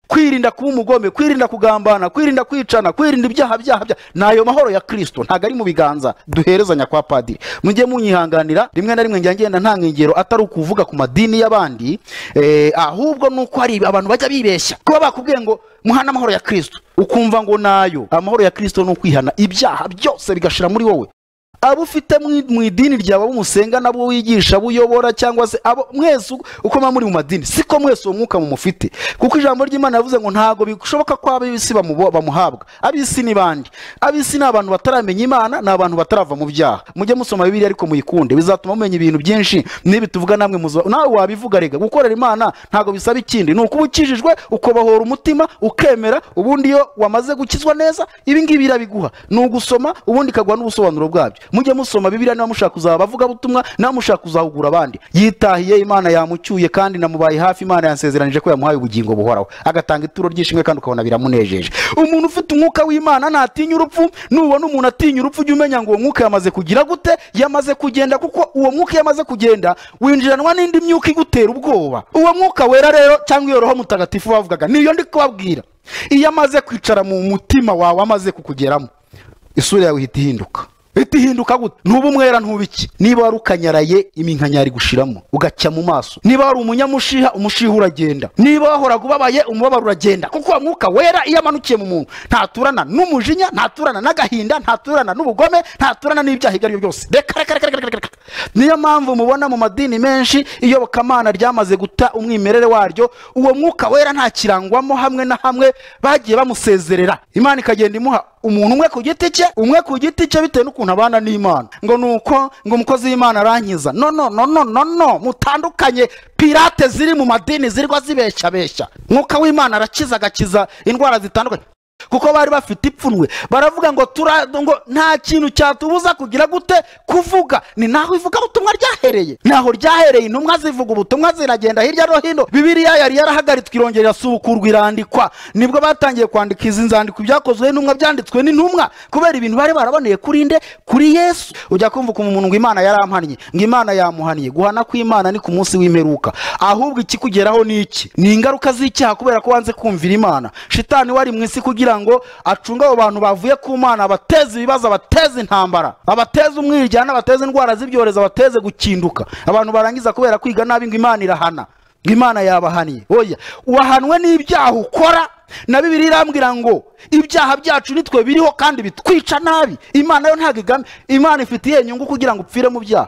kwirinda kuba umugome kwirinda kugambana kwirinda kwicana kwirinda ibyaha byaha bya ni ayo mahoro ya kirisito ntabwo ari mu biganza duherezanya kwa padiri mujye munyihanganira rimwe na rimwe njya ngenda nta nkengero atari ukuvuga ku madini y'abandi eh, ahubwo ni uko hari abantu bajya bibeshya kuba bakubwiye ngo muhana amahoro ya kirisito ukumva ngo nayo amahoro ya kirisito ni ukwihana ibyaha byose bigashira muri wowe abo ufite mu mu idini ryawe abo musenga nabo wigisha abo uyobora cyangwa se abo mwese uko- uko muba muri mu madini siko mwese uwo mwuka mumufite kuko ijambo ry'imana yavuze ngo ntabwo bishoboka ko ab'isi bamubo- bamuhabwa ab'isi ni bande ab'isi ni abantu bataramenya imana ni abantu batarava mu byaha mujye musoma bibiliya ariko muyikunde bizatuma mumenya ibintu byinshi n'ibi tuvuga namwe muzo nawe wabivuga rega gukorera imana ntabwo bisaba ikindi ni ukuba ukijijwe ukobohora umutima ukemera ubundi iyo wamaze gukizwa neza ibi ngibi irabiguha ni ugusoma ubundi ikaguha n'ubusobanuro bwabyo mujye musoma bibiliya niba mushaka kuzaba abavugabutumwa niba mushaka kuzahugura abandi yitahiye imana yamucyuye kandi namubaye hafi imana yansezeranije ko yamuhaye ubugingo buhoraho agatanga ituro ry'ishimwe kandi ukabona biramunejeje umuntu ufite umwuka w'imana ntatinya urupfu nubona umuntu atinya urupfu ujye umenya ngo uwo mwuka yamaze kugira gute yamaze kugenda kuko uwo mwuka iyo amaze kugenda winjiranwa n'indi myuka igutera ubwoba uwo mwuka wera rero cyangwa iyo roho mutagatifu bavugaga niyo ndi kubabwira iyo amaze kwicara mu mutima wawe amaze kukugeramo isura yawe ihita ihinduka ihita ihinduka gute ntuba umwera ntuba iki niba wari ukanyaraye iminkanyari gushiramo ugacya mu maso niba wari umunyamushiha umushiha uragenda niba wahoraga ubabaye umubabaro uragenda kuko uwo mwuka wera iyo amanukiye mu muntu ntaturana n'umujinya ntaturana n'agahinda ntaturana n'ubugome ntaturana n'ibyaha ibyo ari byo byose reka reka reka reka reka reka niyo mpamvu mubona mu madini menshi iyobokamana ryamaze guta umwimerere waryo uwo mwuka wera ntakirangwamo hamwe na hamwe bagiye bamusezerera imana ikagenda imuha umuntu umwe ku giti cye umwe ku giti cye bitewe n'ukuntu abana n'imana ngo ni uko ngo umukozi w'imana arankiza no no no no no no mutandukanye pirate ziri mu madini zirirwa zibeshyabeshya mwuka w'imana arakiza agakiza indwara zitandukanye kuko bari bafite ipfunwe baravuga ngo tura ngo nta kintu cyatubuza kugira gute kuvuga ni naho ivugabutumwa ryahereye naho ryahereye intumwa zivuga ubutumwa ziragenda hirya no hino bibiliya yari yarahagaritswe irongera irasubukurwa irandikwa nibwo batangiye kwandika izi nzandiko byakozwe n'intumwa byanditswe n'intumwa kubera ibintu bari baraboneye kuri nde kuri yesu ujya kumva ukuntu umuntu ngo imana yarampannye ngo imana yamuhaniye guhana kw'imana ni ku munsi w'imperuka ahubwo ikikugeraho ni iki ni ingaruka z'icyaha kubera ko wanze kumvira imana shitani wari mu isi kugira ngo acunge abo bantu bavuye ku mana abateze ibibazo abateze intambara abateze umwiryane abateze indwara z'ibyorezo abateze gukinduka abantu barangiza kubera kwiga nabi ngo imana irahana ngo imana yabahaniye oya wahanwe n'ibyaha ukora na bibiri irambwira ngo ibyaha byacu nitwe biriho kandi bitwica nabi imana yo ntabwo igame imana ifitiye inyungu kugira ngo upfire mu byaha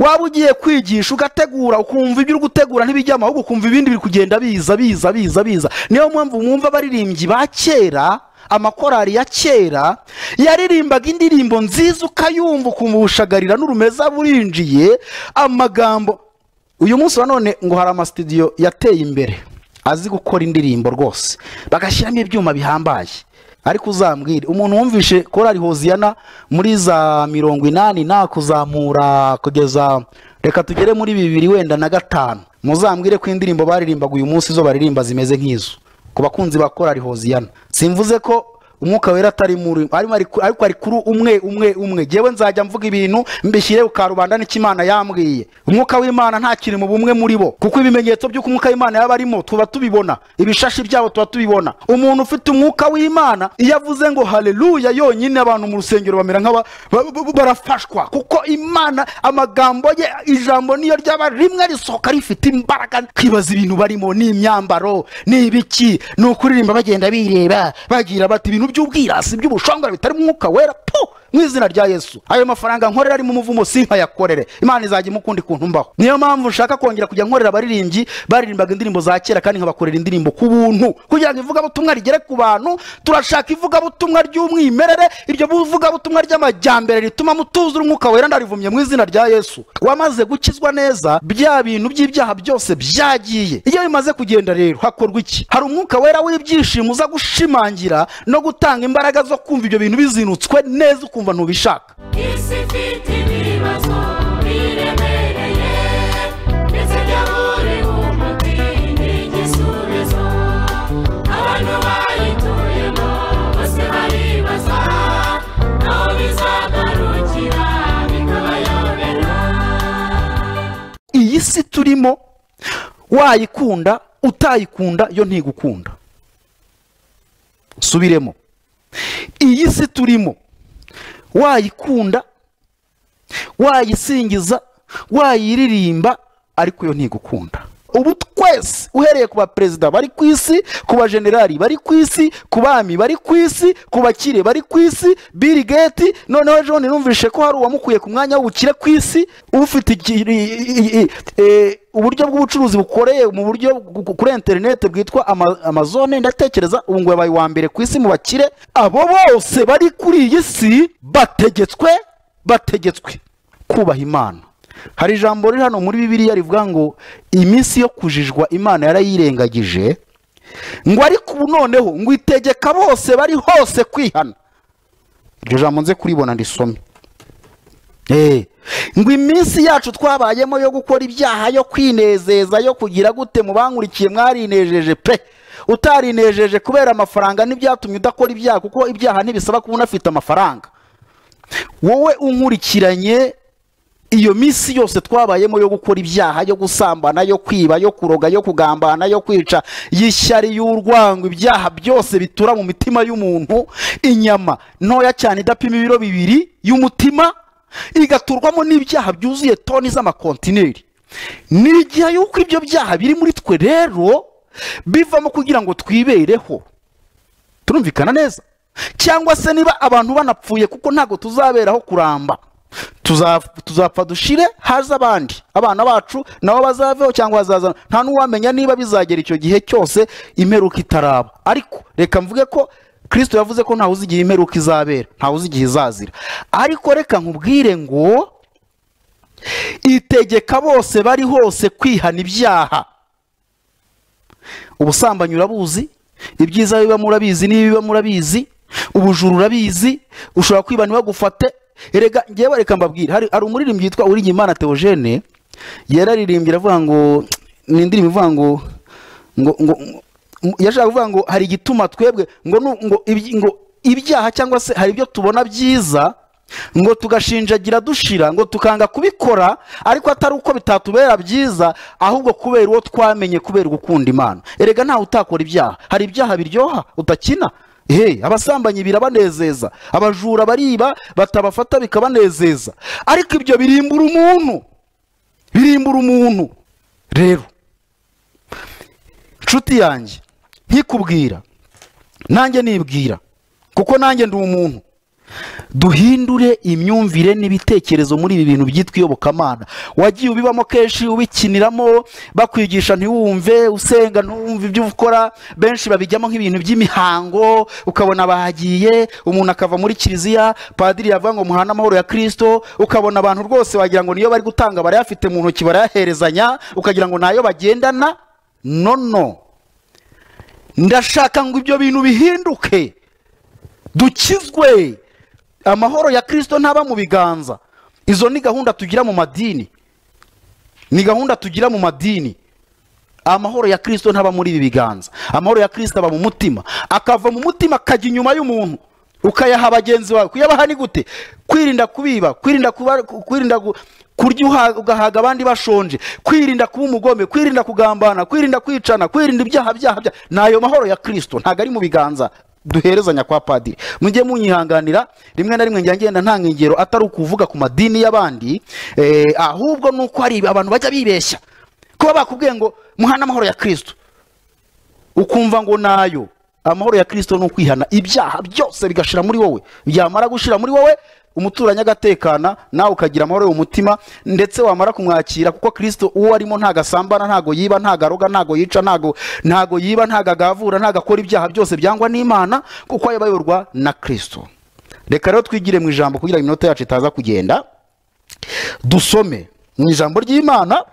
waba ugiye kwigisha ugategura ukumva ibyo uri gutegura ntibijyamo ahubwo ukumva ibindi biri kugenda biza biza biza biza niyo mpamvu mwumva abaririmbyi ba kera amakorari ya kera yaririmbaga indirimbo nziza ukayumva ukumva ubushagarira n'urumeza burinjiye amagambo uyu munsi wa none ngo hari amasitudiyo yateye imbere azi gukora indirimbo rwose bagashyiramo ibyuma bihambaye ariko uzambwire umuntu wumvishe korari hoziyana muri za mirongo inani nakuzamura kugeza reka tugere muri bibiri wenda na gatanu muzambwire ko indirimbo baririmbaga uyu munsi zo baririmba zimeze nk'izo ku bakunzi ba korari hoziyana simvuze ko umwuka wera atari muri arimo ari ku- ariko ari kuri umwe umwe umwe jyewe nzajya mvuga ibintu mbishyire ku karubanda n'icyo imana yambwiye umwuka w'imana ntakiri mu bumwe muri bo kuko ibimenyetso by'uko umwuka w'imana yaba arimo tuba tubibona ibishashi byabo tuba tubibona umuntu ufite umwuka w'imana iyo avuze ngo haleluya yonyine abantu mu rusengero bamera nk'aba ba- ba- ba- barafashwa kuko imana amagambo ye ijambo niyo ryaba rimwe risohoka rifite imbaraga kwibaza ibintu barimo ni imyambaro ni ibiki ni ukuririmba bagenda bireba bagira bati ibintu by'ubwirasi by'ubushongora bitari mu mwuka wera pu mu izina rya yesu ayo mafaranga nkorera ari mu muvumo si nkayakorere imana izajya imukundi kuntu mbaho niyo mpamvu nshaka kongera kujya nkorera abaririmbyi baririmbaga indirimbo za kera kandi nkabakorera indirimbo ku buntu kugira ngo ivugabutumwa rigere ku bantu turashaka ivugabutumwa ry'umwimerere iryo vugabutumwa ry'amajyambere rituma mutuzura umwuka wera ndarivumye mu izina rya yesu wamaze gukizwa neza bya bintu by'ibyaha byose byagiye iyo bimaze kugenda rero hakorwa iki hari umwuka wera w'ibyishimo uza gushimangira no gutanga imbaraga zo kumva ibyo bintu bizinutswe neza ukumva ntubishaka isi ifite ibibazo biremereye ndetse byabure umuti n'igisubizo abantu bayituyemo bose baribaza aho bizagarukira bikabayobera iyi si turimo wayikunda utayikunda yo ntigukunda subiremo iyi si turimo wayikunda wayisingiza wayiririmba ariko yo ntigukunda ubu twese uhereye ku baperezida bari ku isi ku bajenerali bari ku isi ku bami bari ku isi ku bakire bari ku isi Bill Gates noneho John numvishe ko hari uwamukuye ku mwanya w'ubukire ku isi ufite iki- i- i- i- eh, uburyo bw'ubucuruzi bukoreye mu buryo bw- bw- kuri interineti bwitwa Ama- amazone ndatekereza ubu ngo yabaye uwa mbere ku isi mu bakire abo bose bari kuri iyi si bategetswe bategetswe kubaha imana hari ijambo riri hano muri bibiliya rivuga ngo iminsi yo kujijwa imana yarayirengagije ngo ariko ubu noneho ngo itegeka bose bari hose kwihana iryo jambo nze kuribona ndisome Eh, ngo iminsi yacu twabayemo yo gukora ibyaha yo kwinezeza yo kugira gute mu bankurikiye mwarinejeje pe utarinejeje kubera amafaranga n'ibyatumye udakora ibyaha kuko ibyaha ntibisaba kuba unafite amafaranga wowe unkurikiranye iyo minsi yose twabayemo yo gukora ibyaha yo gusambana yo kwiba yo kuroga yo kugambana yo kwica y'ishyari y'urwango ibyaha byose bitura mu mitima y'umuntu inyama ntoya cyane idapima ibiro bibiri y'umutima igaturwamo n'ibyaha byuzuye toni z'amakontineri ni igihe y'uko ibyo byaha biri muri twe rero bivamo kugira ngo twibereho turumvikana neza cyangwa se niba abantu banapfuye kuko ntabwo tuzaberaho kuramba Tuza- tuzapfa dushire haza abandi abana bacu nabo bazaveho cyangwa hazaza nta n'uwamenya niba bizagera icyo gihe cyose imperuka itaraba ariko reka mvuge ko kirisito yavuze ko ntawe uzi igihe imperuka izabera ntawe uzi igihe izazira ariko reka nkubwire ngo itegeka bose bari hose kwihana ibyaha ubusambanyi urabuzi ibyiza biba murabizi n'ibiba murabizi ubujura urabizi ushobora kwiba ntibagufate erega ngewe reka mbabwire hari hari umuririmbyi witwa Uwiringiyimana Theogene yararirimbye aravuga ngo ni indirimbo ivuga ngo ngo ngo ngo- yashaka kuvuga ngo hari igituma twebwe ngo nu- ngo ibyi- ngo ibyaha cyangwa se hari ibyo tubona byiza ngo tugashinjagira dushira ngo tukanga kubikora ariko atari uko bitatubera byiza ahubwo kubera uwo twamenye kubera gukunda imana erega ntawe utakora ibyaha hari ibyaha biryoha utakina Hey, abasambanyi birabanezeza abajura bariba batabafata bikabanezeza ariko ibyo birimbura umuntu birimbura umuntu rero nshuti yanjye nkikubwira nanjye nibwira kuko nanjye ndi umuntu duhindure imyumvire n'ibitekerezo muri ibi bintu byitwa iyobokamana wagiye ubibamo kenshi ubikiniramo bakwigisha ntiwumve usenga ntiwumve ibyo ukora benshi babijyamo nk'ibintu by'imihango ukabona bahagiye umuntu akava muri kiliziya padiri yavuga ngo muhane amahoro ya kirisito ukabona abantu rwose wagira ngo niyo bari gutanga barayafite mu ntoki barayaherezanya ukagira ngo nayo bagendana no no ndashaka ngo ibyo bintu bihinduke dukizwe amahoro ya kirisito ntaba mu biganza izo ni gahunda tugira mu madini ni gahunda tugira mu madini amahoro ya kirisito ntaba muri ibi biganza amahoro ya kirisito aba mu mutima akava mu mutima akajya inyuma y'umuntu ukayaha bagenzi bawe kuyabaha ni gute kwirinda kubiba kwirinda kuba kwirinda gu- kurya uha- ugahaga abandi bashonje kwirinda kuba umugome kwirinda kugambana kwirinda kwicana kwirinda ibyaha byaha byaha ni ayo mahoro ya kirisito ntabwo ari mu biganza duherezanya kwa padiri mujye munyihanganira rimwe na rimwe njya ngenda ntanga ingero atari ukuvuga ku madini y'abandi eh, ahubwo ni uko hari abantu bajya bibeshya kuba bakubwiye ngo muhane amahoro ya kirisito ukumva ngo nayo amahoro ya kirisito ni ukwihana ibyaha byose bigashira muri wowe byamara gushira muri wowe umuturanyi agatekana nawe ukagira amahoro yo mu mutima ndetse wamara kumwakira kuko kirisito uwo arimo ntago asambana ntago yiba ntago aroga ntago yica ntago ntago yiba ntago agavura ntago akora ibyaha byose byangwa n'imana kuko aba ayoborwa na kirisito reka rero twigire mu ijambo kugira ngo iminota yacu itaza kugenda dusome mu ijambo ry'imana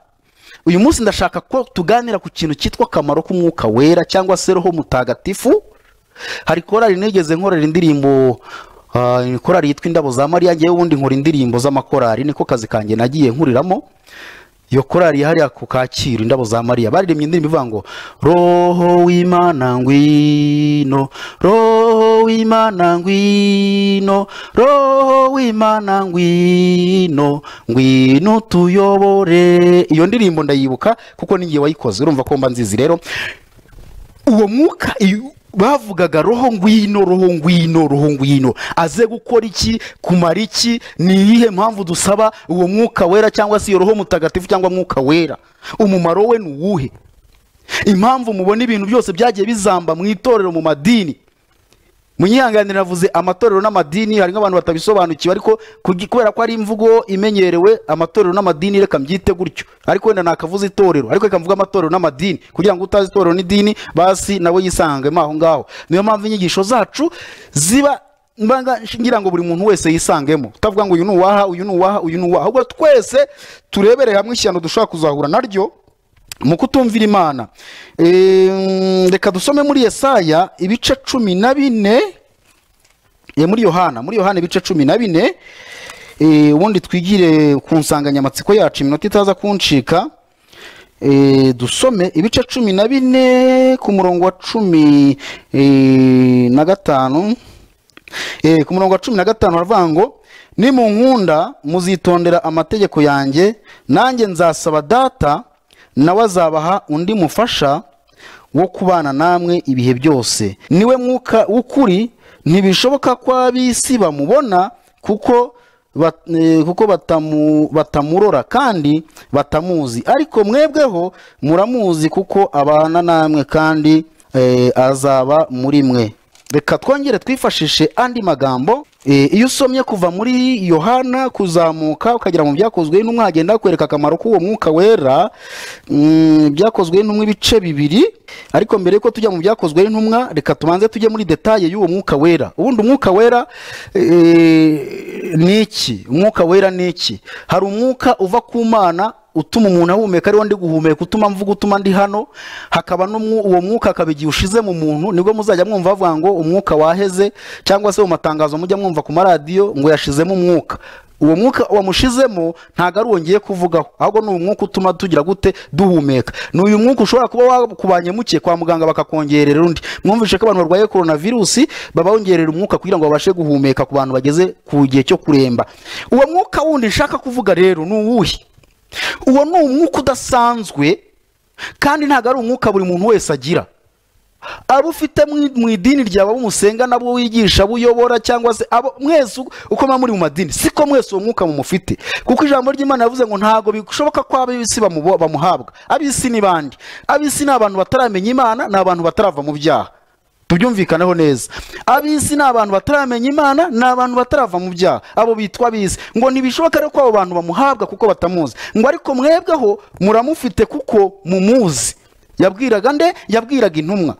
uyu munsi ndashaka ko tuganira ku kintu cyitwa akamaro k'umwuka wera cyangwa se roho mutagatifu hari korari nigeze nkorera indirimbo ah, korari yitwa indabo za mariya ngewe ubundi nkora indirimbo z'amakorari niko kazi kanjye nagiye nkuriramo iyo korari yahariya ku kacyiru indabo za mariya baririmbye indirimbo ivuga ngo roho w'imana ngwino roho w'imana ngwino roho w'imana ngwino ngwino tuyobore iyo ndirimbo ndayibuka kuko ninjye wayikoze urumva ko mba nzizi rero uwo mwuka iyo- bavugaga roho ngwino roho ngwino roho ngwino aze gukora iki kumara iki ni iyihe mpamvu dusaba uwo mwuka wera cyangwa se iyo roho mutagatifu cyangwa mwuka wera umumaro we ni uwuhe impamvu mubona ibintu byose byagiye bizamba mu itorero mu madini munyihanganire navuze amatorero n'amadini hari nk'abantu batabisobanukiwe ariko kugi- kubera ko ari imvugo imenyerewe amatorero n'amadini reka mbyite gutyo ariko wenda nakavuze itorero ariko reka mvuge amatorero n'amadini kugira ngo utazi itorero n'idini basi nawe yisangemo aho ngaho niyo mpamvu inyigisho zacu ziba mbanga ngira ngo buri muntu wese yisangemo utavuga ngo uyu ni uwaha uyu ni uwaha uyu ni uwaha ahubwo twese turebere hamwe ishyano dushobora kuzahura naryo mu kutumvira imana Ehm, reka dusome muri yesaya ibice cumi na bine eh, muri yohana muri yohana ibice cumi na bine Eh, ubundi twigire ku nsanganyamatsiko yacu iminota itaza kuncika Eh, dusome ibice cumi na bine ku murongo wa cumi eh, na gatanu Eh, ku murongo wa cumi na gatanu baravuga ngo nimunkunda muzitondera amategeko yanjye nanjye nzasaba data nawe azabaha undi mufasha wo kubana namwe ibihe byose niwe mwuka w'ukuri ntibishoboka ko ab'isi bamubona kuko bat- eh, kuko batamu- batamurora kandi batamuzi ariko mwebweho muramuzi kuko abana namwe kandi eh, azaba muri mwe reka twongere twifashishe andi magambo Eh, iyo usomye kuva muri yohana kuzamuka ukagera mu byakozwe n'intumwa hagenda hakwereka akamaro k'uwo mwuka wera Mm, byakozwe n'intumwa ibice bibiri ariko mbere yuko tujya mu byakozwe n'intumwa reka tubanze tujye muri detaye y'uwo mwuka wera ubundi umwuka wera eh, ni iki umwuka wera ni iki hari umwuka uva ku mana utuma umuntu ahumeka ariwo ndi guhumeka utuma mvuga utuma ndi hano hakaba n'umwu- uwo mwuka akaba igihe ushize mu muntu nibwo muzajya mwumva bavuga ngo umwuka waheze cyangwa se mu matangazo mujya mwumva ku maradiyo ngo yashizemo umwuka uwo mwuka wamushizemo ntabwo ari uwo ngiye kuvugaho ahubwo ni umwuka utuma tugira gute duhumeka ni uyu mwuka ushobora kuba wakubanye muke kwa muganga bakakongerera undi mwumvishe ko abantu barwaye coronavirusi babongerera umwuka kugira ngo babashe guhumeka ku bantu bageze ku gihe cyo kuremba uwo mwuka wundi nshaka kuvuga rero ni uwuhe uwo ni umwuka udasanzwe kandi ntabwo ari umwuka buri muntu wese agira abo ufite mu- mu idini ryawe abo musenga nabo wigisha abo uyobora cyangwa se abo mwese uko- uko muba muri mu madini siko mwese uwo mwuka mumufite kuko ijambo ry'imana yavuze ngo ntabwo bishoboka ko ab'isi bamubo- bamuhabwa ab'isi ni bande ab'isi ni abantu bataramenya imana ni abantu batarava mu byaha tubyumvikaneho neza ab'isi ni abantu bataramenya imana ni abantu batarava mu byaha abo bitwa ab'isi ngo ntibishoboka rero ko abo bantu bamuhabwa kuko batamuzi ngo ariko mwebweho muramufite kuko mumuzi yabwiraga nde yabwiraga intumwa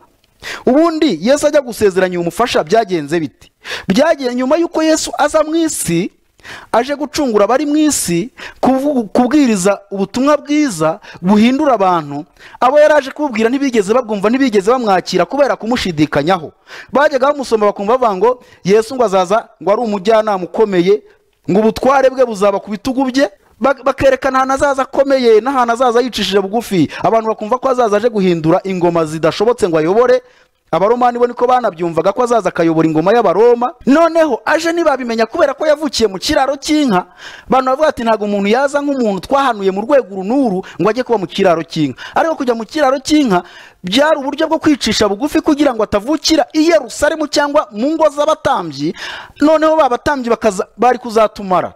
ubundi yesu ajya gusezeranya umufasha byagenze bite byagenze nyuma y'uko yesu aza mu isi aje gucungura abari mu isi kuvu- kubwiriza ubutumwa bwiza buhindura abantu abo yari aje kububwira ntibigeze babwumva ntibigeze bamwakira kubera kumushidikanyaho bajyaga bamusoma bakumva bavuga ngo yesu ngo azaza ngo ari umujyanama ukomeye ngo ubutware bwe buzaba ku bitugu bye bak- bakerekana ahantu azaza akomeye n'ahantu azaza yicishije bugufi abantu bakumva ko azaza aje guhindura ingoma zidashobotse ngo ayobore abaromani bo niko banabyumvaga ko azaza akayobora ingoma y'abaroma noneho aje ntibabimenya kubera ko yavukiye mu kiraro cy'inka abantu bavuga ati ntabwo umuntu yaza nk'umuntu twahanuye mu rwego uru n'uru ngo ajye kuba mu kiraro cy'inka ariko kujya mu kiraro cy'inka byari uburyo bwo kwicisha bugufi kugira ngo atavukira i yerusalemu cyangwa mu ngo z'abatambyi noneho ba batambyi bakaza- bari kuzatumara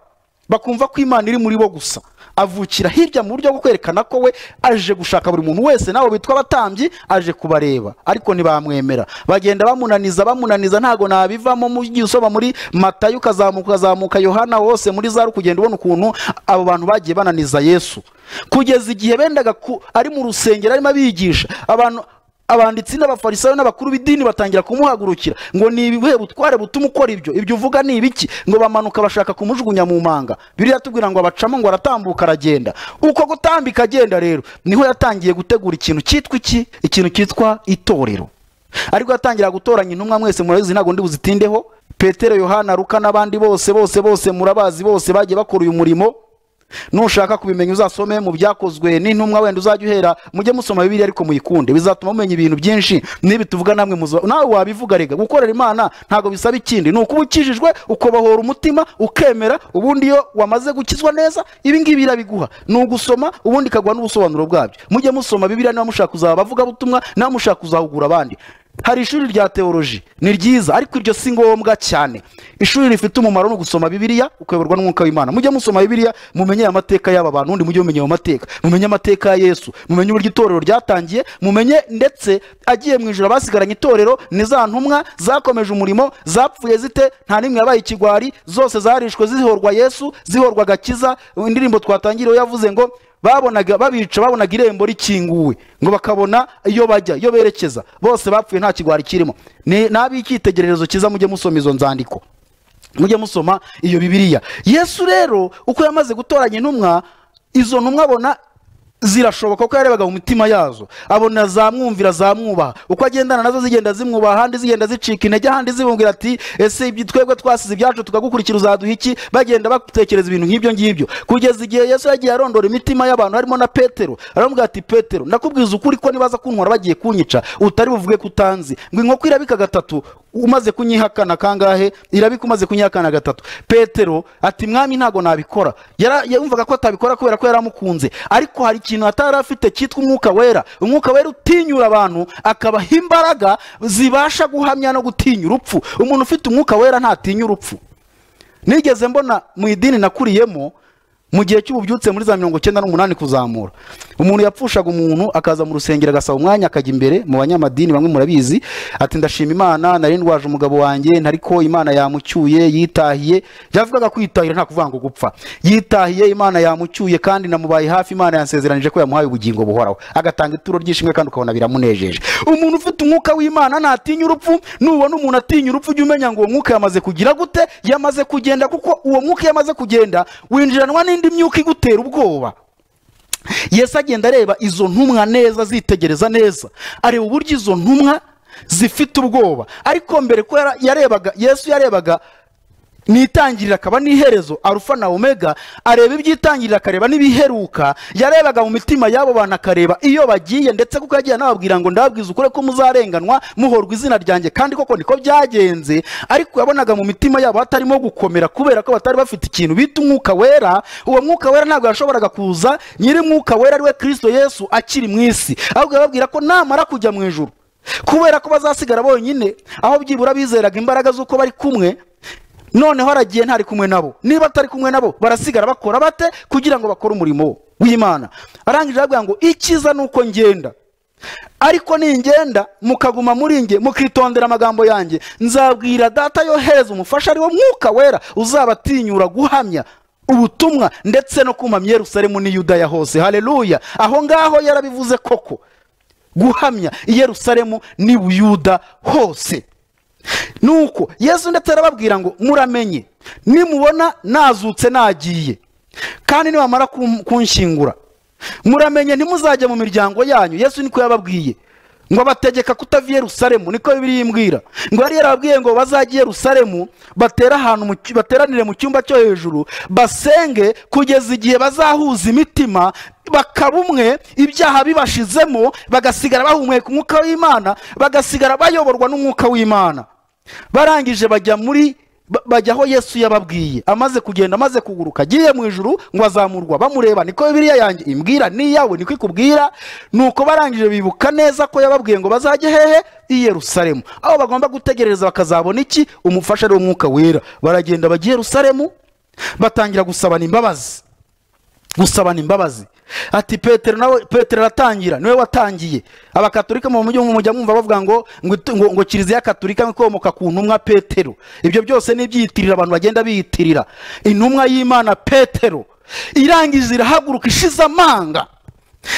bakumva ko imana iri muri bo gusa avukira hirya mu buryo bwo kwerekana ko we aje gushaka buri muntu wese nawe bitwa abatambyi aje kubareba ariko ntibamwemera bagenda bamunaniza bamunaniza ntago nabivamo mu gihe usoma muri matayo ukazamuka ukazamuka yohana wose muri za kugenda ubona ukuntu abo bantu bagiye bananiza yesu kugeza igihe bendaga ku, ari mu rusengero arimo abigisha abantu abanditsi n'abafarisayo n'abakuru b'idini batangira kumuhagurukira ngo ni ibihe butware butuma ukora ibyo ibyo uvuga ni ibiki ngo bamanuka bashaka kumujugunya mu manga biriya tubwira ngo abacamo ngo aratambuka aragenda uko gutambika agenda rero niho yatangiye gutegura ikintu cyitwa iki ikintu cyitwa itorero ariko yatangira gutoranya intumwa mwese murabizi ntabwo ndi buzitindeho petero yohana ruka n'abandi bose bose bose murabazi bose bagiye bakora uyu murimo nushaka kubimenya uzasome mu byakozwe n'intumwa wenda uzajya uhera mujye musoma bibiri ariko muyikunde bizatuma mumenya ibintu byinshi n'ibi tuvuga namwe muzo nawe wabivuga rega gukorera imana ntabwo bisaba ikindi ni ukuba ukijijwe ukobohora umutima ukemera ubundi iyo wamaze gukizwa neza ibi ngibi irabiguha ni ugusoma ubundi ikaguha n'ubusobanuro bwabyo mujye musoma bibiri niba mushaka kuzaba abavugabutumwa niba mushaka kuzahugura abandi hari ishuri rya teoloji ni ryiza ariko iryo si ngombwa cyane ishuri rifite umumaro ni ugusoma bibiliya ukayoborwa n'umwuka w'imana mujye musoma bibiliya mumenye aya mateka y'aba bantu undi mujye mumenya ayo mateka mumenye amateka ya yesu mumenye uburyo itorero ryatangiye mumenye ndetse agiye mu ijoro abasigaranye itorero ni za ntumwa zakomeje umurimo zapfuye zite nta n'imwe yabaye ikigwari zose zarishwe zihorwa yesu zihorwa agakiza indirimbo twatangiriyeho yavuze ngo babonaga babica babonaga irembo rikinguwe ngo bakabona iyo bajya iyo berekeza bose bapfuye nta kigwari kirimo Ni- ni ab'icyitegererezo cyiza mujye musoma izo nzandiko mujye musoma iyo bibiliya yesu rero uko yamaze gutoranya intumwa izo ntumwa abona zirashoboka ko yarebaga mu mitima yazo abona zamwumvira zamwubaha uko agendana nazo zigenda zimwubaha ahandi zigenda zicika intege ahandi zibumvira ati ese ibyo twebwe twasize ibyacu tukagukurikira uzaduha iki bagenda batekereza ibintu nk'ibyo ngibyo kugeza igihe yesu yagiye arondora imitima y'abantu harimo na petero aramubwira ati petero ndakubwiza ukuri ko nibaza kuntwara bagiye kunyica utari buvuge ko utanzi ngo inkoko irabika gatatu umaze kunyihakana kangahe irabika umaze kunyihakana gatatu petero ati mwami ntabwo nabikora Yara- yumvaga ko atabikora kubera ko yari amukunze ariko hari ikintu atari afite cyitwa umwuka wera umwuka wera utinyura abantu akabaha imbaraga zibasha guhamya no gutinya urupfu umuntu ufite umwuka wera ntatinya urupfu nigeze mbona mu idini nakuriyemo mu gihe cy'ububyutse muri za mirongo icyenda n'umunani kuzamura umuntu yapfushaga umuntu akaza mu rusengero agasaba umwanya akajya imbere mu banyamadini bamwe murabizi ati ndashima imana nari ndwaje umugabo wanjye nari ko imana yamucyuye yitahiye yavugaga kwitahira nta kuvuga ngo gupfa yitahiye imana yamucyuye kandi namubaye hafi imana yansezeranije ko yamuhaye ubugingo buhoraho agatanga ituro ry'ishimwe kandi ukabona biramunejeje umuntu ufite umwuka w'imana ntatinya urupfu nubona umuntu atinya urupfu ujye umenya ngo uwo mwuka yamaze kugira gute yamaze kugenda kuko uwo mwuka iyo amaze kugenda winjiranwa n'indi myuka igutera ubwoba yesu agenda areba izo ntumwa neza zitegereza neza areba uburyo izo ntumwa zifite ubwoba ariko mbere ko yara- yarebaga yesu yarebaga nitangirira akaba n'iherezo arufa na omega areba ibyitangirira akareba n'ibiheruka yarebaga mu mitima y'abo bantu akareba iyo bagiye ndetse kuko yagiye anababwira ngo ndababwiza ukuri ko muzarenganwa muhorwa izina ryanjye kandi koko niko byagenze ariko yabonaga mu mitima yabo hatarimo gukomera kubera ko batari bafite ikintu bita umwuka wera uwo mwuka wera ntabwo yashoboraga kuza nyiri mwuka wera ari we kirisito yesu akiri mu isi ahubwo yababwira ko namara kujya mu ijuru kubera ko bazasigara bonyine aho byibura bizeraga imbaraga z'uko bari kumwe noneho aragiye ntari kumwe nabo niba atari kumwe nabo barasigara bakora bate kugira ngo bakore umurimo w'imana arangije aravuga ngo icyiza ni uko ngenda ariko ningenda mukaguma muri nge mukitondera amagambo yanjye nzabwira data yohereza umufasha ari wo mwuka wera uzabatinyura guhamya ubutumwa ndetse no kumpa Yerusalemu n'i yudaya hose haleluya aho ngaho yarabivuze koko guhamya i Yerusalemu n'i buyuda hose nuko yesu ndetse arababwira ngo muramenye nimubona nazutse nagiye kandi nibamara kum- kunshingura muramenye ntimuzajya mu miryango yanyu yesu niko yababwiye ngo abategeka kutava i yerusalemu niko bibiri yimbwira ngo yari yarababwiye ngo bazajye i yerusalemu batera ahantu mu cy- bateranire mu cyumba cyo hejuru basenge kugeza igihe bazahuza imitima bakaba umwe ibyaha bibashizemo bagasigara bahumeka umwuka w'imana bagasigara bayoborwa n'umwuka w'imana barangije bajya muri ba- bajya aho yesu yababwiye amaze kugenda amaze kuguruka agiye mu ijuru ngo azamurwa bamureba niko bibiriya yanjye imbwira n'iyawe niko ikubwira nuko barangije bibuka neza ko yababwiye ngo bazajye hehe i yerusalemu aho bagomba gutegereza bakazabona iki umufasha ari wo mwuka wera baragenda bajya i yerusalemu batangira gusabana imbabazi gusabana imbabazi ati petero nawe petero aratangira niwe watangiye abakatolika mu mujyi mujya mwumva bavuga ngo ngo itu- ngo- ngo kiliziya katolika ikomoka ku ntumwa petero ibyo byose ni ibyiyitirira abantu bagenda biyitirira intumwa y'imana petero irangije irahaguruka ishize amanga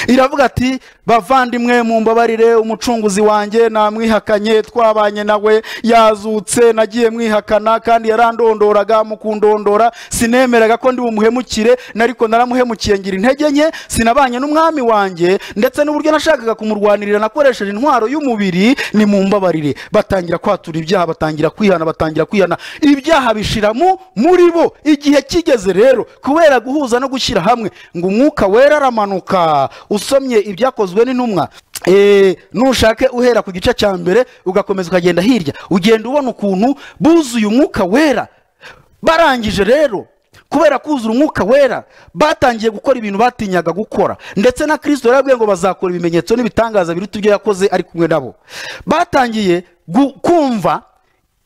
iravuga ati bavandimwe mumbabarire umucunguzi wanjye namwihakanye twabanye nawe yazutse nagiye mwihakana kandi yarandondoraga mukundondora sinemeraga ko ndi bumuhemukire nariko naramuhemukiye ngira intege nke sinabanye n'umwami wanjye ndetse n'uburyo nashakaga kumurwanirira nakoresheje intwaro y'umubiri ni mumbabarire batangira kwatura ibyaha batangira kwihana batangira kwihana ibyaha bishiramo muri bo igihe kigeze rero kubera guhuza no gushyira hamwe ngo umwuka wera aramanuka usomye ibyakozwe n'intumwa eh, nushake uhera ku gice cya mbere ugakomeza ukagenda hirya ugenda ubona ukuntu buzuye umwuka wera barangije rero kubera kuzura umwuka wera batangiye gukora ibintu batinyaga gukora ndetse na kirisito yarabwiye ngo bazakora ibimenyetso n'ibitangaza biruta ibyo yakoze ari kumwe nabo batangiye gu- kumva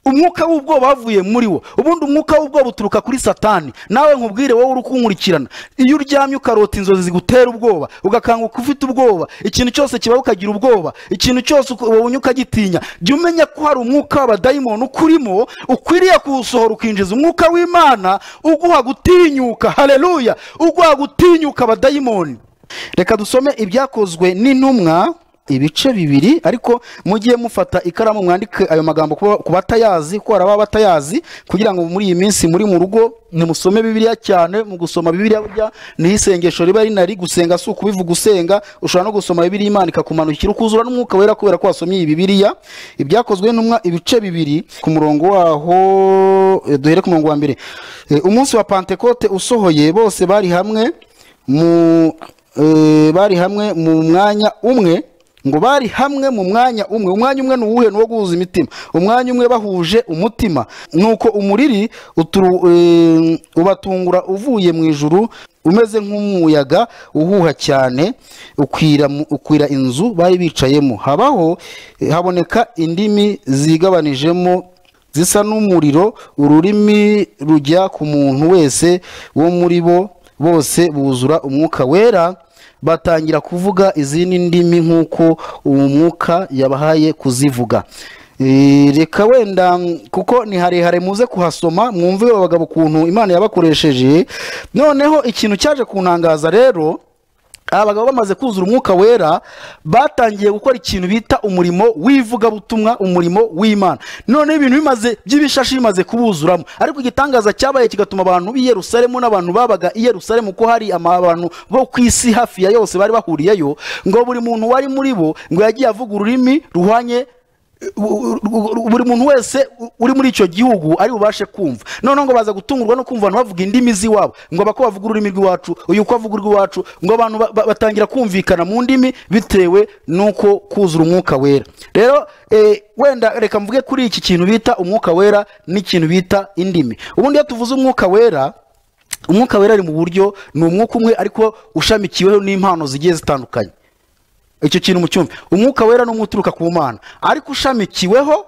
umwuka w'ubwoba wavuye muri wo ubundi umwuka w'ubwoba uturuka kuri satani nawe nkubwire wowe uri kunkurikirana iyo uryamye ukarota inzozi zigutera ubwoba ugakanguka ufite ubwoba ikintu cyose kibaho ukagira ubwoba ikintu cyose ubonye ukagitinya jya umenya ko hari umwuka w'abadayimoni ukurimo ukwiriye kuwusohora ukinjiza umwuka w'imana uguha gutinyuka hareruya uguha gutinyuka abadayimoni reka dusome ibyakozwe n'intumwa ibice bibiri ariko mugiye mufata ikaramu mwandike ayo magambo kuba- ku batayazi ko hari ababa batayazi kugira ngo muri iyi minsi muri mu rugo nimusome bibiliya cyane mu gusoma bibiliya burya niho isengesho riba rinari gusenga si ukubivuga usenga ushobora no gusoma bibiliya imana ikakumanukira ukuzura n'umwuka wera kubera ko wasomye iyi bibiliya ibyakozwe n'umwa ibice bibiri ku murongo waho eh, duhere ku murongo wa mbere Eh, umunsi wa pantekote usohoye bose bari hamwe mu eh, bari hamwe mu mwanya umwe ngo bari hamwe mu mwanya umwe umwanya umwe ni uwuhe ni uwo guhuza imitima umwanya umwe bahuje umutima nuko umuriri uturu- eh, ubatungura uvuye mu ijuru umeze nk'umuyaga uhuha cyane ukwira, mu- ukwira inzu bari bicayemo habaho eh, haboneka indimi zigabanijemo zisa n'umuriro ururimi rujya ku muntu wese wo muri bo bose buzura umwuka wera batangira kuvuga izindi ndimi nk'uko uwo mwuka yabahaye kuzivuga Eh, reka wenda mm, kuko ni harehare muze kuhasoma mwumve aba bagabo ukuntu imana yabakoresheje noneho ikintu cyaje kuntangaza rero aba bagabo bamaze kuzura umwuka wera batangiye gukora ikintu bita umurimo w'ivugabutumwa umurimo w'imana noneho ibintu bimaze by'ibishashi bimaze kubuzuramo ariko igitangaza cyabaye kigatuma abantu b'i yerusalemu n'abantu babaga i yerusalemu ko hari ama- abantu bo ku isi hafi ya yose bari bahuriyeyo ngo buri muntu wari muri bo ngo yagiye avuga ururimi ruhwanye buri muntu wese uri muri icyo gihugu ari bubashe kumva noneho ngo baza gutungurwa no kumva abantu bavuga indimi z'iwabo ngo abako bavuga ururimi rw'iwacu uyu ko avuga urw'iwacu ngo abantu ba- ba- batangira kumvikana mu ndimi bitewe n'uko kuzura umwuka wera rero eh, wenda reka mvuge kuri iki kintu bita umwuka wera n'ikintu bita indimi ubundi iyo tuvuze umwuka wera umwuka wera ari mu buryo ni umwuka umwe ariko ushamikiweho n'impano zigiye zitandukanye icyo kintu mucyumve umwuka wera ni umwe uturuka ku mana ariko ushamikiweho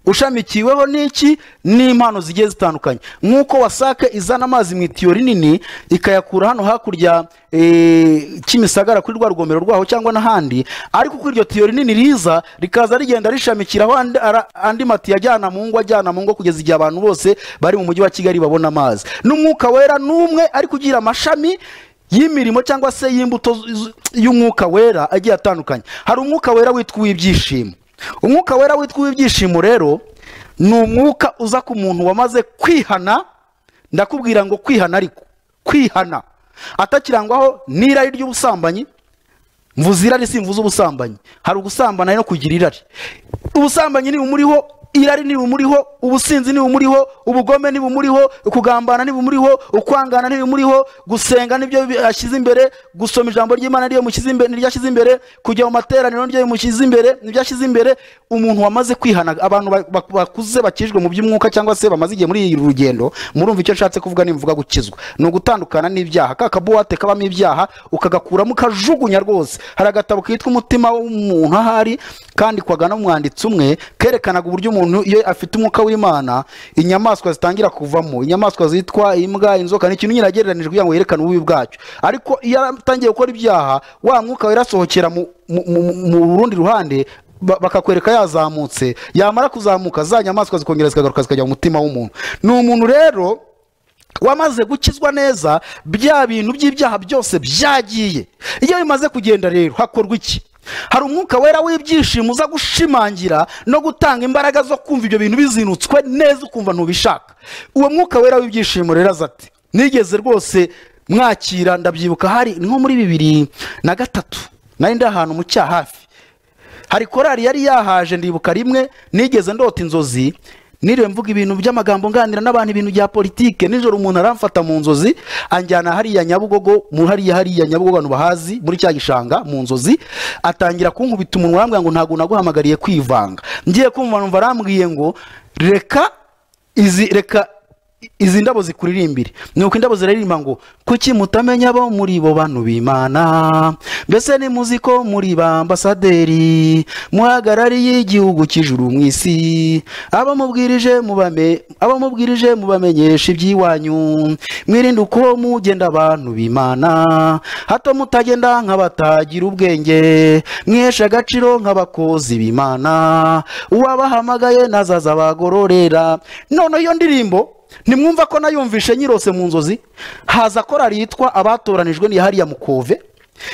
ushamikiweho n'iki n'impano zigiye zitandukanye nk'uko wasake izana amazi mu itiyo rinini ikayakura hano hakurya eh, kimisagara kuri rwa rugomero rwaho cyangwa n'ahandi ariko kuri iryo tiyo rinini riza rikaza rigenda rishamikiraho andi, ara- andi matiyo ajyana mu ngo ajyana mu ngo kugeza igihe abantu bose bari mu mujyi wa kigali babona amazi n'umwuka wera n'umwe ariko ugira amashami y'imirimo cyangwa se y'imbuto z- z- y'umwuka wera agiye atandukanye hari umwuka wera witwa uw'ibyishimo umwuka wera witwa uw'ibyishimo rero ni umwuka uza ku muntu wamaze kwihana ndakubwira ngo kwihana ariko kwihana atakirangwaho n'irari ry'ubusambanyi mvuze irari simvuze ubusambanyi hari ugusambana no kugira irari ubusambanyi nibumuriho irari nibumuriho ubusinzi nibumuriho ubugome nibumuriho kugambana nibumuriho ukwangana nibumuriho gusenga nibyo bi- ashyize imbere gusoma ijambo ry'imana niryo mushyize imbere niryo ashyize imbere kujya mu materaniro niryo mushyize imbere nibyo ashyize imbere umuntu wamaze kwihana abantu ba- ba- bakuze bakijwe mu by'umwuka cyangwa se bamaze igihe muri iri rugendo murumva icyo nshatse kuvuga nimvuga gukizwa ni ugutandukana n'ibyaha ka kabuwate kabamo ibyaha ukagakuramo ukajugunya rwose hari agatabo kitwa umutima w'umuntu ahari kandi kwagana umwanditsi umwe kerekanaga uburyo umuntu iyo afite umwuka w'imana inyamaswa zitangira kuvamo inyamaswa zitwa imbwa inzoka ni ikintu nyine agereranije kugira ngo yerekane ububi bwacyo ariko iyo atangiye gukora ibyaha wa mwuka wera asohokera mu- mu- mu- mu rundi ruhande ba- bakakwereka yazamutse yamara kuzamuka za nyamaswa zikongera zikagaruka zikajya mu mutima w'umuntu ni umuntu rero wamaze gukizwa neza bya bintu by'ibyaha byose byagiye iyo bimaze kugenda rero hakorwa iki hari umwuka wera w'ibyishimo uza gushimangira no gutanga imbaraga zo kumva ibyo bintu bizinutswe neza ukumva ntubishaka uwo mwuka wera w'ibyishimo rero aza ati nigeze rwose mwakira ndabyibuka hari nko muri bibiri na gatatu nari ndi ahantu mu cyaha hafi hari korari yari yahaje ndibuka rimwe nigeze ndota inzozi niriwe mvuga ibintu by'amagambo nganira n'abantu ibintu bya politike nijoro umuntu aramfata mu nzozi anjyana hariya nyabugogo mu hariya hariya nyabugogo abantu bahazi muri cya gishanga mu nzozi atangira kunkubita umunwa arambwira ngo ntabwo naguhamagariye kwivanga ngiye kumva numva arambwiye ngo reka izi reka izi ndabo zikuririmbire nuko indabo ziraririmba ngo kuki mutamenya abo muri bo bantu b'imana mbese nimuzi ko muri ba ambasaderi muhagarariye igihugu cy'ijuru mu isi abo mubwirije mubame abo mubwirije mubamenyesha iby'iwanyu mwirinde uko mugenda abantu b'imana hato mutagenda nk'abatagira ubwenge mwihesha agaciro nk'abakozi b'imana uwabahamagaye nazaza abagororera noneho iyo ndirimbo ntimwumva ko nayumvishe nyirose mu nzozi haza korari yitwa abatoranijwe ni hariya mukove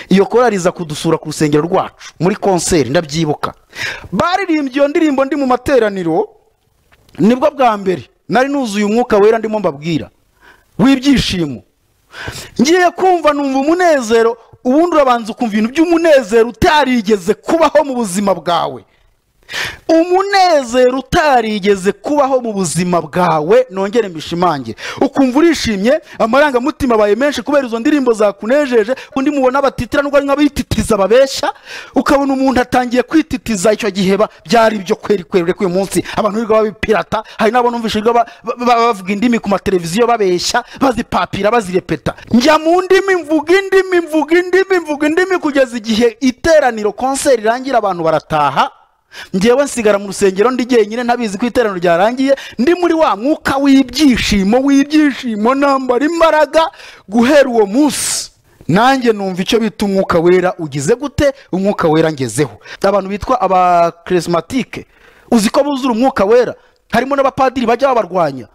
iyo korari iza kudusura ku rusengero rwacu muri konseri ndabyibuka baririmbye iyo ndirimbo ndi mu materaniro nibwo bwa mbere nari nuzuye umwuka wera ndimo mbabwira w'ibyishimo ngiye kumva numva umunezero ubundi urabanza ukumva ibintu by'umunezero utarigeze kubaho mu buzima bwawe umunezero utarigeze kubaho mu buzima bwawe nongere mbishimangire ukumva urishimye amarangamutima abaye menshi kubera izo ndirimbo zakunejeje undi mubona abatitira nubwo ari nk'abititiza babeshya ukabona umuntu atangiye kwititiza icyo gihe ba- byari ibyo kweri kweri ureka uyu munsi abantu birirwa babipirata hari n'abo numvise birirwa ba- ba- ba- bavuga indimi ku mateleviziyo babeshya bazipapira bazirepeta njya mu ndimi mvuga indimi mvuga indimi mvuga indimi kugeza igihe iteraniro konseri irangira abantu barataha ngewe nsigara mu rusengero ndi jyenyine ntabizi ko iteraniro ryarangiye ndi muri wa mwuka w'ibyishimo w'ibyishimo nambara imbaraga guhera uwo munsi nanjye numva icyo bita umwuka wera ugize gute umwuka wera ngezeho abantu bitwa abakirisimatike uzi ko buzura umwuka wera harimo n'abapadiri bajya babarwanya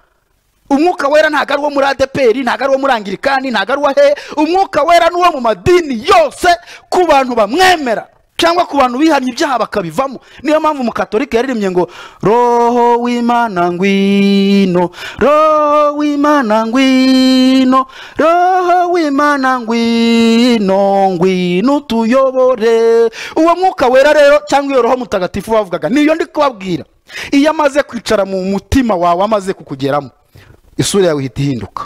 umwuka wera ntabwo ari uwo muri adeperi ntabwo ari uwo muri angirikani ntabwo ari uwo hehe umwuka wera ni uwo mu madini yose ku bantu bamwemera cyangwa ku bantu bihannye ibyaha bakabivamo niyo mpamvu umukatolika yaririmbye ngo roho w'imana ngwino roho w'imana ngwino roho w'imana ngwino ngwino utuyobore uwo mwuka wera rero cyangwa iyo roho mutagatifu bavugaga niyo ndi kubabwira iyo amaze kwicara mu mutima wawe amaze kukugeramo isura yawe ihita ihinduka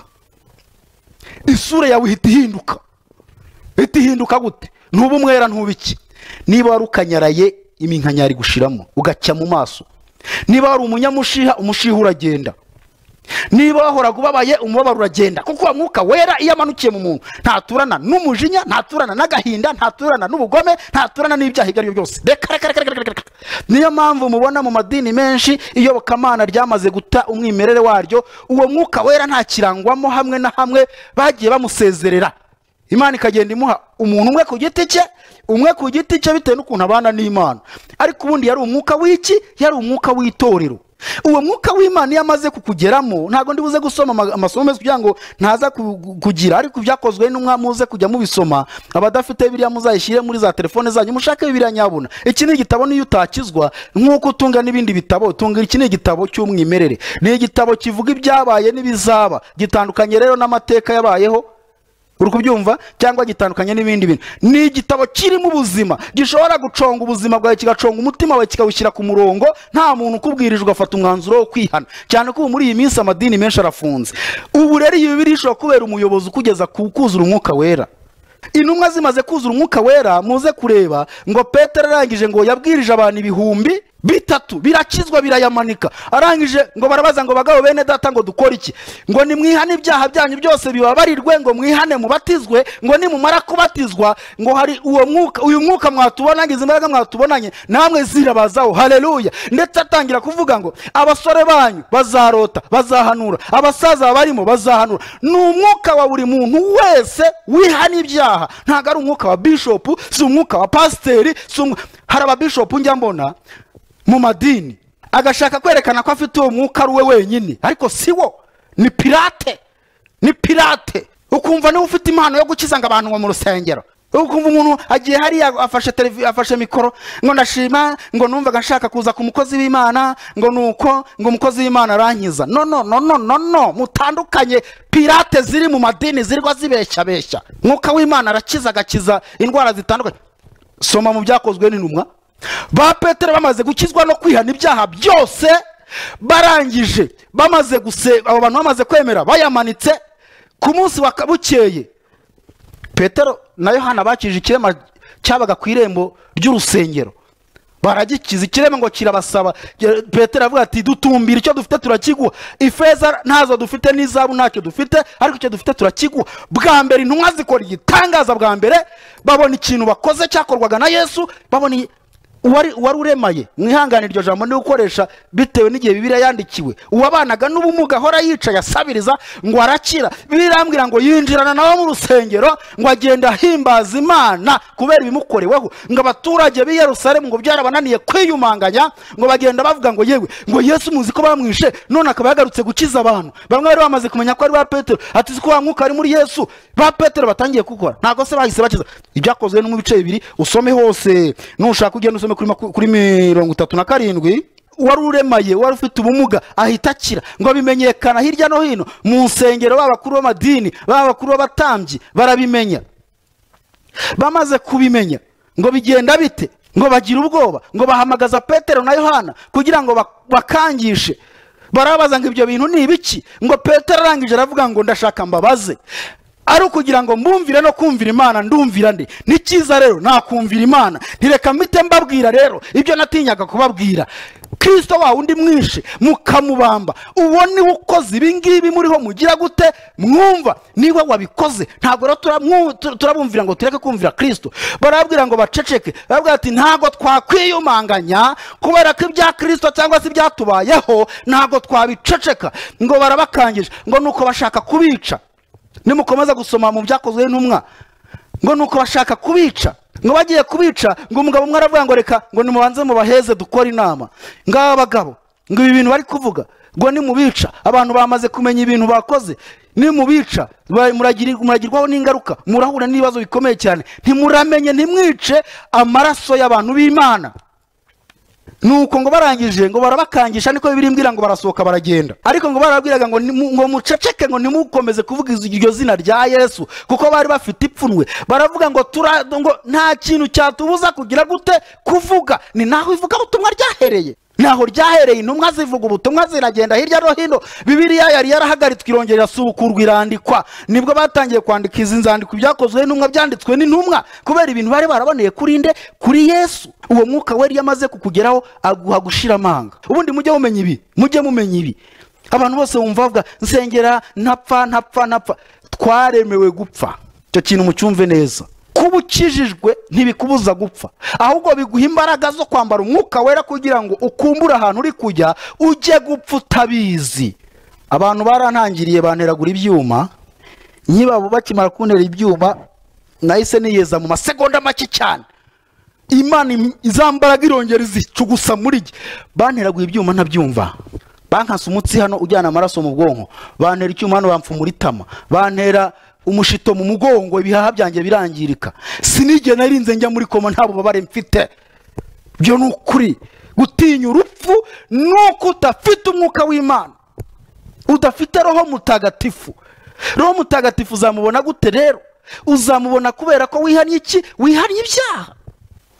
isura yawe ihita ihinduka ihita ihinduka gute ntuba umwera ntuba iki niba wari ukanyaraye iminkanyari iri gushiramo ugacya mu maso niba wari umunyamushiha umushiha uragenda niba wahoraga ubabaye umubabaro uragenda kuko uwo mwuka wera iyo amanukiye mu muntu ntaturana n'umujinya ntaturana n'agahinda ntaturana n'ubugome ntaturana n'ibyaha ibyo ari byo byose reka reka reka reka reka reka niyo mpamvu mubona mu madini menshi iyobokamana ryamaze guta umwimerere waryo uwo mwuka wera ntakirangwamo hamwe na hamwe bagiye bamusezerera imana ikagenda imuha umuntu umwe ku giti cye umwe ku giti cye bitewe n'ukuntu abana n'imana ariko ubundi yari umwuka w'iki yari umwuka w'itorero uwo mwuka w'imana iyo amaze kukugeramo ntabwo ndibuze gusoma ama- amasomo meza kugira ngo ntaza ku- kugira ariko ibyakozwe n'umwami uze kujya mubisoma abadafite biriya muzayishyire muri za telefone zanyu mushake bibiriya nyabuna iki ni igitabo niyo utakizwa nk'uko utunga n'ibindi bitabo tunga iki ni igitabo cy'umwimerere ni igitabo kivuga ibyabaye n'ibizaba gitandukanye rero n'amateka yabayeho uri kubyumva cyangwa gitandukanye n'ibindi bintu ni igitabo kirimo ubuzima gishobora guconga ubuzima bwawe kigaconga umutima wawe kikawushyira ku murongo nta muntu ukubwirije ugafata umwanzuro wo kwihana cyane ko ubu muri iyi minsi amadini menshi arafunze ubu rero iyi bibiri ishobora kubera umuyobozi ukugeza ku kuzura umwuka wera intumwa zimaze kuzura umwuka wera muze kureba ngo petero arangije ngo yabwirije abantu ibihumbi bitatu birakizwa birayamanika arangije ngo barabaza ngo bagabo bene data ngo dukore iki ngo nimwihane ibyaha byanyu byose bibabarirwe ngo mwihane mubatizwe ngo nimumara kubatizwa ngo hari uwo mwuka uyu mwuka mwatubonanye izi mbaraga mwatubonanye namwe zirabazaho haleluya ndetse atangira kuvuga ngo abasore banyu bazarota bazahanura abasaza babarimo bazahanura ni umwuka wa buri muntu wese wihana ibyaha ntabwo ari umwuka wa bishopu si umwuka wa pasiteri si umw- hari ababishopu njya mbona mu madini agashaka kwerekana ko afite uwo mwuka ari we wenyine ariko si wo ni pirate ni pirate ukumva niwe ufite impano yo gukiza ngo abantu ngo mu rusengero ukumva umuntu agiye hariya afashe televi- afashe mikoro ngo ndashima ngo numvaga nshaka kuza ku mukozi w'imana ngo ni uko ngo umukozi w'imana arankiza no no no no no no mutandukanye pirate ziri mu madini zirirwa zibeshyabeshya mwuka w'imana arakiza agakiza indwara zitandukanye soma mu byakozwe n'intumwa ba petero bamaze gukizwa no kwihana ibyaha byose barangije bamaze guse abo bantu bamaze kwemera bayamanitse ku munsi wa bukeye petero na yohana bakije ikirema cyabaga ku irembo ry'urusengero baragikiza ikirema ngo kirabasaba Ge- petero avuga ati dutumbira icyo dufite turakiguha ifeza ntazo dufite n'izabu ntacyo dufite ariko icyo dufite turakiguha bwa mbere intumwa zikora igitangaza bwa mbere babona ikintu bakoze cyakorwaga na yesu babona i- uwari uwari uremaye mwihangane iryo jambo ni gukoresha bitewe n'igihe bibiriya yandikiwe uwabanaga n'ubumuga ahora yicaye asabiriza ngo arakira bibiliya irambwira ngo yinjirana nawe mu rusengero ngo agenda ahimbaza imana kubera ibimukoreweho ngo abaturage b'i yerusalemu ngo byarabananiye kwiyumanganya ngo bagenda bavuga ngo yewe ngo yesu muzi ko bamwishe none akaba yagarutse gukiza abantu bamwe bari bamaze kumenya ko ari ba petero ati si ko wa mwuka ari muri yesu ba petero batangiye gukora ntabwo se bahise bakiza ibyakozwe no mu bice bibiri usome hose nushaka ugenda usome kuri maku- kuri mirongo itatu na karindwi wari uremaye wari ufite ubumuga ahita akira ngo bimenyekana hirya no hino mu nsengero b'abakuru b'amadini b'abakuru b'abatambyi barabimenya bamaze kubimenya ngo bigenda bite ngo bagire ubwoba ngo bahamagaza petero na yohana kugira ngo bak- bakangishe barabaza ngo ibyo bintu ni ibiki ngo petero arangije aravuga ngo ndashaka mbabaze ari ukugira ngo mbumvire no kumvira imana ndumvira nde ni cyiza rero nakumvira imana ntireka mpite mbabwira rero ibyo natinyaga kubabwira kirisito wa undi mwishe mukamubamba uwo niwe ukoze ibi ngibi muriho mugira gute mwumva niwe wabikoze ntabwo rero turamwu- tu- turabumvira ngo tureke kumvira kirisito barabwira ngo baceceke barabwira ati ntabwo twakwiyumanganya kubera ko ibya kirisito cyangwa se ibyatubayeho ntabwo twabiceceka ngo barabakangije ngo nuko bashaka kubica nimukomeza gusoma mu byakozwe n'intumwa ngo nuko bashaka kubica ngo bagiye kubica ngo umugabo umwe aravuga ngo reka ngo nimubanze mubaheze dukore inama ngaba bagabo ngo ibi bintu bari kuvuga ngo nimubica abantu bamaze kumenya ibintu bakoze nimubica ba- muragiri- muragirwaho n'ingaruka murahura n'ibibazo bikomeye cyane ntimuramenye ntimwice amaraso y'abantu b'imana nuko ngo barangije ngo barabakangisha niko bibiri mbwira ngo barasohoka baragenda ariko ngo barabwiraga ngo nimu- ngo muceceke ngo nimukomeze kuvuga iz- iryo zina rya yesu kuko bari bafite ipfunwe baravuga ngo tura ngo nta kintu cyatubuza kugira gute kuvuga ni naho ivuga ubutumwa ryahereye naho ryahereye intumwa zivuga ubutumwa ziragenda hirya no hino bibiliya yari yarahagaritswe irongera irasubukurwa irandikwa nibwo batangiye kwandika izi nzandiko ibyakozwe n'intumwa byanditswe n'intumwa kubera ibintu bari baraboneye kuri nde kuri yesu uwo mwuka wari yamaze kukugeraho aguha gushira amanga ubundi mujye mumenya ibi mujye mumenya ibi abantu bose bumva bavuga nsengera ntapfa ntapfa ntapfa twaremewe gupfa icyo kintu mucyumve neza kuba ukijijwe ntibikubuza gupfa ahubwo biguha imbaraga zo kwambara umwuka wera kugira ngo ukumbure ahantu uri kujya ujye gupfa utabizi abantu barantangiriye banteragura ibyuma nyibabo bakimara kuntera ibyuma nahise niyeza mu masegonda make cyane imana im- izambaraga irongera izicugusa muri jye banteraguye ibyuma ntabyumva bankasa umutsi hano ujyana amaraso mu bwonko bantera icyuma hano bamfumura itama bantera umushito mu mugongo ibihaha byanjye birangirika sinigera narinze njya muri koma nta bubabare mfite byo ni ukuri gutinya urupfu ni uko udafite umwuka w'imana udafite roho mutagatifu roho mutagatifu uzamubona gute rero uzamubona kubera ko wihannye iki wihannye ibyaha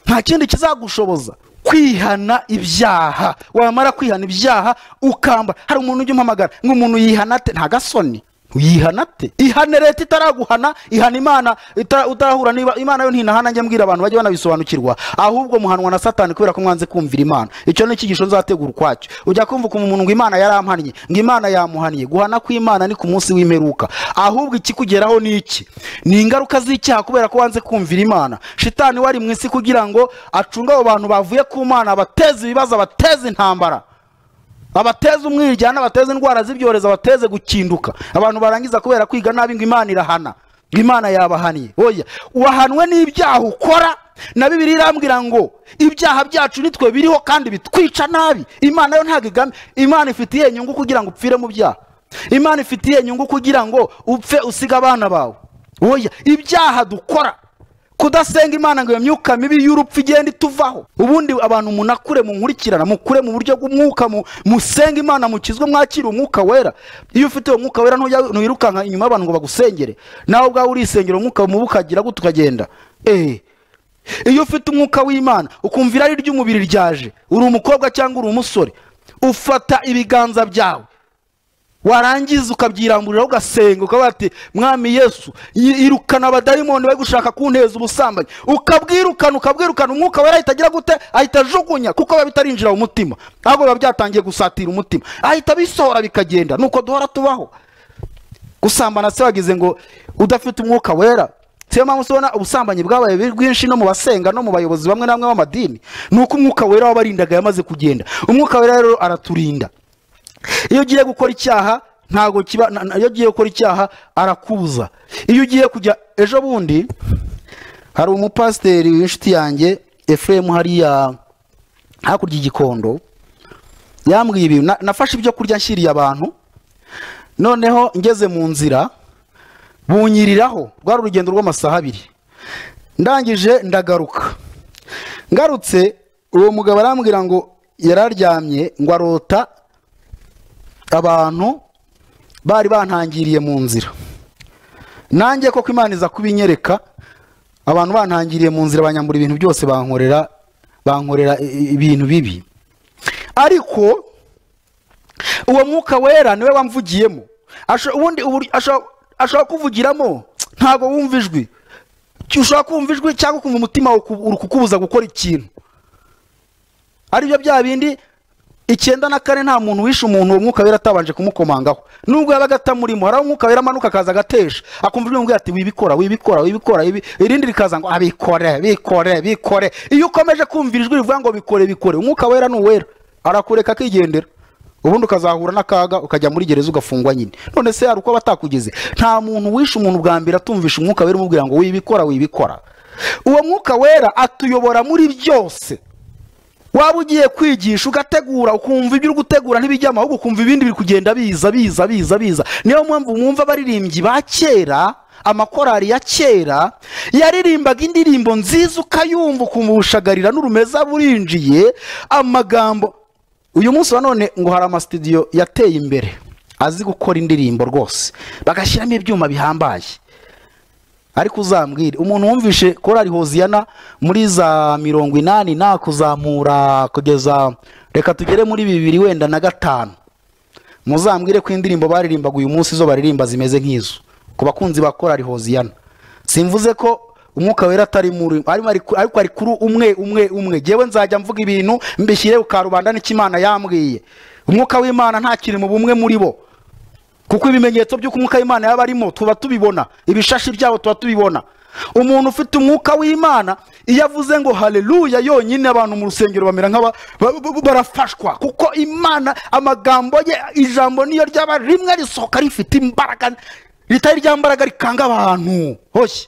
nta kindi kizagushoboza kwihana ibyaha wamara kwihana ibyaha ukambara hari umuntu ujya umpamagara ngo umuntu yihana ate nta gasoni yihana ate ihane leta itaraguhana ihana imana itara- utarahura niba imana yo ntinahana njya mbwira abantu bajye banabisobanukirwa ahubwo muhanwa na satani kubera ko mwanze kumvira imana icyo ni icyigisho nzategura ukwacyo ujya kumva ukuntu umuntu ngo imana yarampannye ngo imana yamuhannye guhana kw'imana ni ku munsi w'imperuka ahubwo ikikugeraho ni iki ni ingaruka z'icyaha kubera ko wanze kumvira imana shitani wari mu isi kugira ngo acunge abo bantu bavuye ku mana abateze ibibazo abateze intambara abateze umwiryane abateze indwara z'ibyorezo abateze gukinduka abantu barangiza kubera kwiga nabi ngo imana irahana ngo imana yabahaniye oya wahanwe n'ibyaha ukora na bibiri irambwira ngo ibyaha byacu nitwe biriho kandi bitwica nabi imana yo ntabwo igame imana ifitiye inyungu kugira ngo upfire mu byaha imana ifitiye inyungu kugira ngo upfe usiga abana bawe oya ibyaha dukora kudasenga imana ngo iyo myuka mibi y'urupfu igenda ituvaho ubundi abantu munakure munkurikirana mukure mu buryo bw'umwuka mu- musenge imana mukizwe mwakire umwuka wera iyo ufite uwo mwuka wera ntujya- ntiwirukanka inyuma y'abantu ngo bagusengere nawe ubwawe urisengera umwuka mubi ukagira gute ukagenda eee iyo ufite umwuka w'imana ukumva irari ry'umubiri ryaje uri umukobwa cyangwa uri umusore ufata ibiganza byawe warangiza ukabyirangurira ugasenga ukavuga ati mwami yesu yi- irukana abadayimoni bari gushaka kunteza ubusambanyi ukabwirukana ukabwirukana umwuka wera ahita agira gute ahita ajugunya kuko biba bitarinjira mu mutima ahubwo biba byatangiye gusatira umutima ahita bisohora bikagenda nuko duhora tubaho gusambana se wagize ngo udafite umwuka wera siyo mpamvu usibona ubusambanyi bwabaye buri bwinshi no mu basenga no mu bayobozi bamwe na bamwe b'amadini ni uko umwuka wera wabarindaga yamaze kugenda umwuka wera rero araturinda iyo ugiye gukora icyaha ntabwo kiba na- na- iyo ugiye gukora icyaha arakuza iyo ugiye kujya ejo bundi hari umupasiteri w'inshuti yanjye efuremu hariya hakurya y'igikondo yambwiye ibintu na- nafashe ibyo kurya nshyiriye abantu noneho ngeze mu nzira bunyiriraho rwari urugendo rw'amasaha abiri ndangije ndagaruka ngarutse uwo mugabo arambwira ngo yararyamye ngo arota abantu bari bantangiriye mu nzira nanjye koko imana iza kubinyereka abantu bantangiriye mu nzira banyambura ibintu byose bankorera bankorera i- i- ibintu bibi ariko uwo mwuka wera niwe wamvugiyemo Asho- ubundi uburi- asho- ashobora kuvugiramo ntabwo wumva ijwi ushobora kumva ijwi cyangwa ukumva umutima wawe uku- uri kukubuza gukora ikintu aribyo bya bindi icyenda na kane nta muntu wishe umuntu uwo mwuka wera atabanje kumukomangaho nubwo yabaga atamurimo hari aho umwuka wera amanuka akaza agatesha akumva ijwi rimubwira ati wibikora wibikora wibikora ibi-" irindi rikaza ngo abikore bikore bikore iyo ukomeje kumvira ijwi rivuga ngo bikore bikore umwuka wera ni uwera arakureka akigendera ubundi ukazahura n'akaga ukajya muri gereza ugafungwa nyine none se hari uko batakugize nta muntu wishe umuntu bwa mbere atumvisha umwuka wera umubwira ngo wibikora wibikora uwo mwuka wera atuyobora muri byose waba ugiye kwigisha ugategura ukumva ibyo uri gutegura ntibijyamo ahubwo ukumva ibindi biri kugenda biza biza biza biza niyo mpamvu mwumva abaririmbyi ba kera amakorari ya kera yaririmbaga indirimbo nziza ukayumva ukumva ubushagarira n'urumeza burinjiye amagambo uyu munsi wa none ngo hari amasitudiyo yateye imbere azi gukora indirimbo rwose bagashyiramo ibyuma bihambaye ariko uzambwire umuntu wumvishe korari hoziyana muri za mirongo inani nakuzamura kugeza reka tugere muri bibiri wenda na gatanu muzambwire ko indirimbo baririmbaga uyu munsi zo baririmba zimeze nk'izo ku bakunzi ba korari hoziyana simvuze ko umwuka wera atari muri arimo ari ku- ariko ari kuri umwe umwe umwe jyewe nzajya mvuga ibintu mbishyire ku karubanda n'icyo Imana yambwiye umwuka w'imana ntakiri mu bumwe muri bo kuko ibimenyetso by'uko umwuka w'imana yaba arimo tuba tubibona ibishashi byabo tuba tubibona umuntu ufite umwuka w'imana iyo avuze ngo haleluya yonyine abantu mu rusengero bamera nk'aba ba- ba- barafashwa kuko imana amagambo ye ijambo niyo ryaba rimwe risohoka rifite imbaraga ritari rya mbaraga rikanga abantu hoshye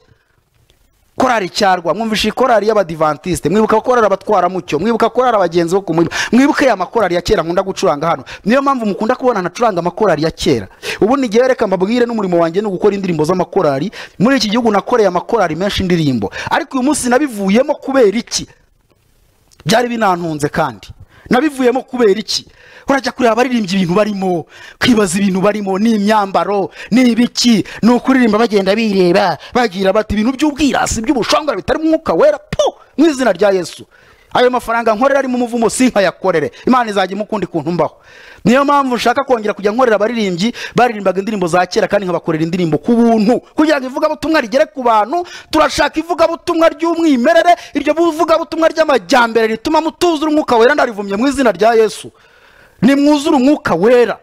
korari cyarwa mwumvishe korari y'abadivantisite mwibuka korari abatwara mucyo mwibuka korari abagenzi bo ku murima mwibuke ya makorari ya kera nkunda gucuranga hano niyo mpamvu mukunda kubona nacuranga amakorari ya kera ubundi njyewe reka mbabwire n'umurimo wanjye ni ugukora indirimbo z'amakorari muri iki gihugu nakoreye amakorari menshi indirimbo ariko uyu munsi nabivuyemo kubera iki byari binantunze kandi nabivuyemo kubera iki urajya kureba abaririmbyi ibintu barimo kwibaza ibintu barimo ni imyambaro ni ibiki ni ukuririmba bagenda bireba bagira bati ibintu by'ubwirasi by'ubushongora bitari mu mwuka wera pu mu izina rya yesu ayo mafaranga nkorera arimo umuvumo si nkayakorere imana izajya imukundi kuntu mbaho niyo mpamvu nshaka kongera kujya nkorera abaririmbyi baririmbaga indirimbo za kera kandi nkabakorera indirimbo ku buntu kugira ngo ivugabutumwa rigere ku bantu turashaka ivugabutumwa ry'umwimerere iryo vugabutumwa ry'amajyambere rituma mutuzura umwuka wera ndarivumye mu izina rya yesu nimwuzure umwuka wera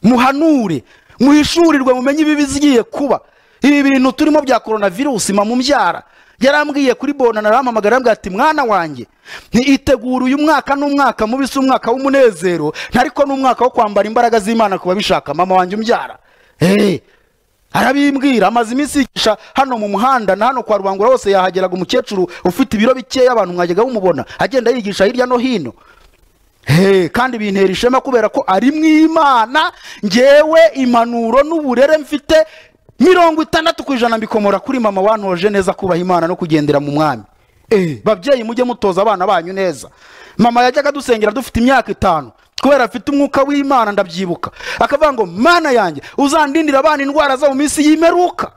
muhanure muhishurirwe mumenye ibibi bigiye kuba ibi bintu turimo bya coronavirus mamumbyara yarambwiye kuri bona narampamagara arambwira ati mwana wanjye ntiitegure uyu mwaka n'umwaka mubi si umwaka w'umunezero ntariko n'umwaka wo kwambara imbaraga z'imana ku babishaka mama wanjye umbyara hey, arabimbwira amaze iminsi yigisha hano mu muhanda na hano kwa rubangura hose yahageraga umukecuru ufite ibiro bikeya abantu mwajyaga mumubona agenda yigisha hirya no hino Hey, kandi bintera ishema kubera ko ari mu imana ngewe impanuro n'uburere mfite mirongo itandatu ku ijana mbikomora kuri mama wantoje neza kubaha imana no kugendera mu mwami Eh, babyeyi mujye mutoza abana banyu neza mama yajyaga dusengera dufite imyaka itanu kubera afite umwuka w'imana ndabyibuka akavuga ngo mana yanjye uzandindira abana indwara zo mu minsi y'imperuka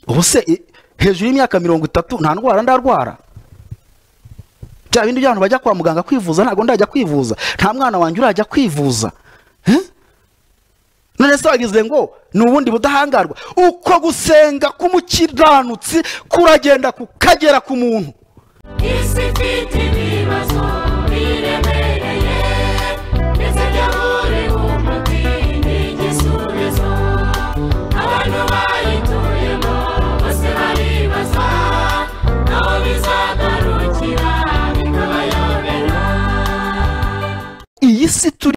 ubu se eh, hejuru y'imyaka mirongo itatu nta ndwara ndarwara bya bindi by'abantu bajya kwa muganga kwivuza ntabwo ndajya kwivuza nta mwana wanjye urajya kwivuza none se wagize ngo ni ubundi budahangarwa uko gusenga k'umukiranutsi kuragenda kukagera ku muntu isi ifite ibibazo biremereye ndetse bya buri umuti ni igisubizo abantu bayituyemo bose baribaza aho bizagarukira bikabayobera iyi si turi